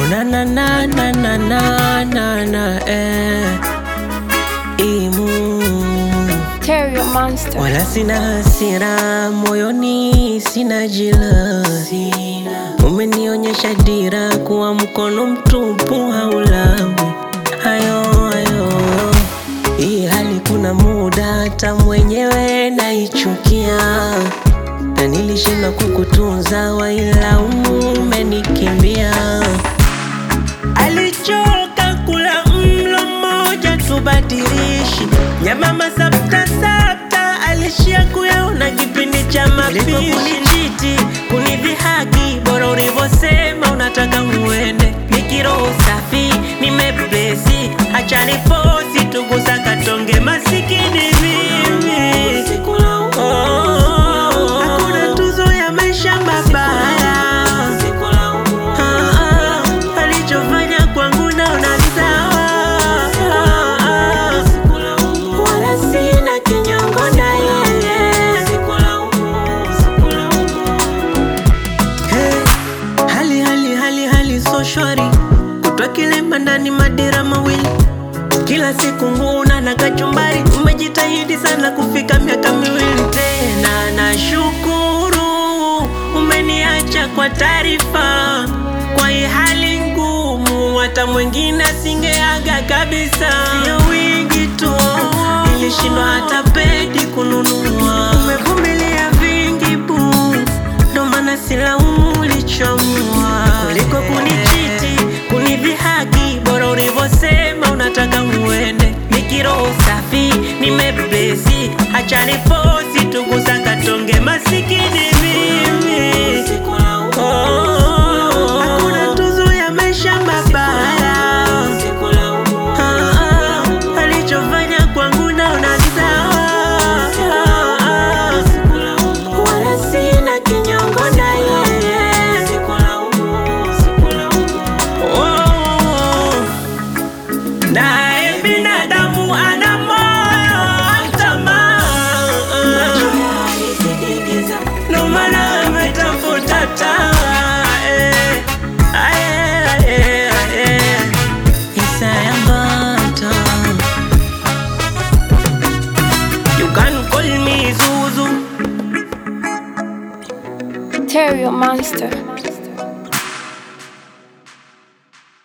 na na na na na na na na eh. Imu Terrio Monster. wala sina hasira moyoni, sina jila, umenionyesha dira kuwa mkono mtupu haulawi hayo hayo. Hii hali kuna muda hata mwenyewe naichukia, na nilishindwa kukutunza, wailaumu umenikimbia. Alichoka kula mlo mmoja tubadilishi nyama masapta sapta, alishia kuyaona kipindi cha mapishi. Kunichiti kunidhihaki, bora ulivyosema unataka uende. Nikiroho safi nimeblesi, acha nifosi tugusa katonge masikini mimi Oh, hakuna tuzo ya maisha mabaya Ah, ah, alichofanya kwangu naona sawa Ah, ah, wala sina kinyongo na yeye Hey, hali hali hali hali so shwari kutwa kilemba ndani madira mawili kila siku nguna na kachumbari umejitahidi sana kufika miaka miwili tena nashukuru umeniacha kwa taarifa kwa hii hali ngumu hata mwingine asingeaga kabisa sio wingi tu nilishindwa hata pedi kununua umevumilia vingi bu ndo maana silaumu ulichoamua kuliko kunichiti kunidhihaki bora ulivyosema unataka uende nikiroho safi nimebesi acha nifosi tugusa katonge masikini mimi Oh, hakuna tuzo ya maisha mabaya Ah, ah, alichofanya kwangu naona sawa Ah, ah, wala sina kinyongo na yeye Oh, naye binadamu ana moyo wa tamaa ndo maana ametafuta taa eh, ae, ae, ae. Isaya Mbata. You can call me Zuzu Terrio Monster.